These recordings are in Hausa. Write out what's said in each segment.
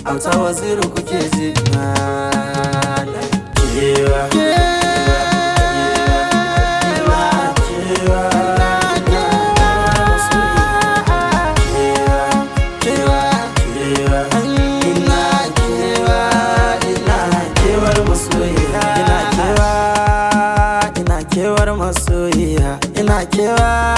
auta waziri kuke ji kewa kewar masoyiya ina kewa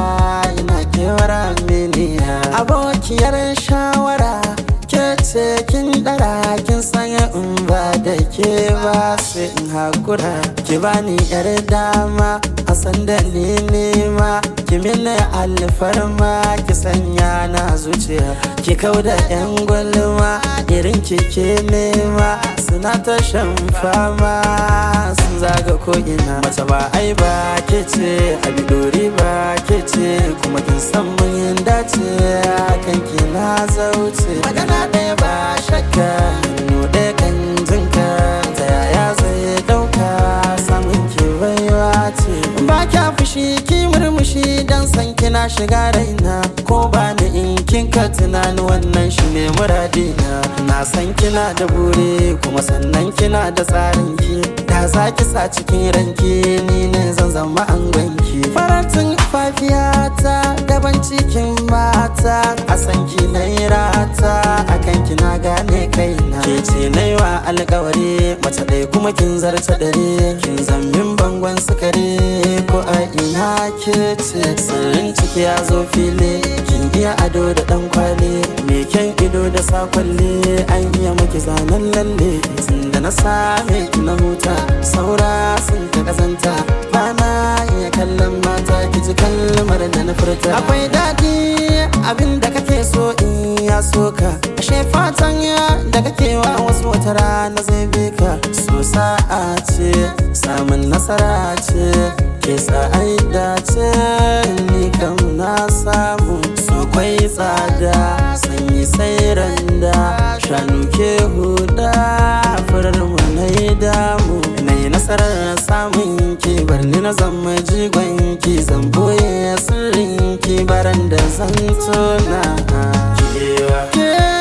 ina kewar aminiya abokiyar shawara ke ce kin dara kin sanya in ba da ke ba sai in hakura ki bani yar dama a sanda ni nema ki mini alfarma ki sanya na zuciya ki kau da yan gwalma irin ki ke nema suna ta shan fama sun zaga ko'ina mace ba ai ba ke ce a bidori ba ke ce kuma kin san mun dace kan ki na zauce magana ɗaya ba shakka hannu ɗaya kan jinka ta yaya zai ɗauka samun ki baiwa ce ba kya fushi ki murmushi dan san kina shiga raina ko ba ni in kin ka tunani wannan shi ne muradina na san kina da buri kuma sannan kina da tsarin ki da za ki sa cikin ranki ni ne zan zama angonki faratin fafiyata daban cikin mata a san ki na rata akan kina gane kaina ke ce na wa alkawari mace ɗaya kuma kin zarta dare kin zambin bangon sukari ko a ina ke ce sirrin ciki ya zo fili kin iya ado da dan kwali me kyan ido da sakwalle an iya maki zanen lalle tun da na same ki na huta saura sun ta kazanta ba na iya kallon mata ki ji kalmar da na furta akwai daɗi abin da kake so in ya so ka ashe fatan ya da kake wa wasu wata rana zai bi ka so sa'a ce samun nasara ce ke sa ai dace ni kam na samu so kwai tsada sanyi sai randa shanu ke huda furar mu na yi damu na yi nasarar samun ki bar ni na zama jigon ki zan boye sirrin ki baran da zan tona kewa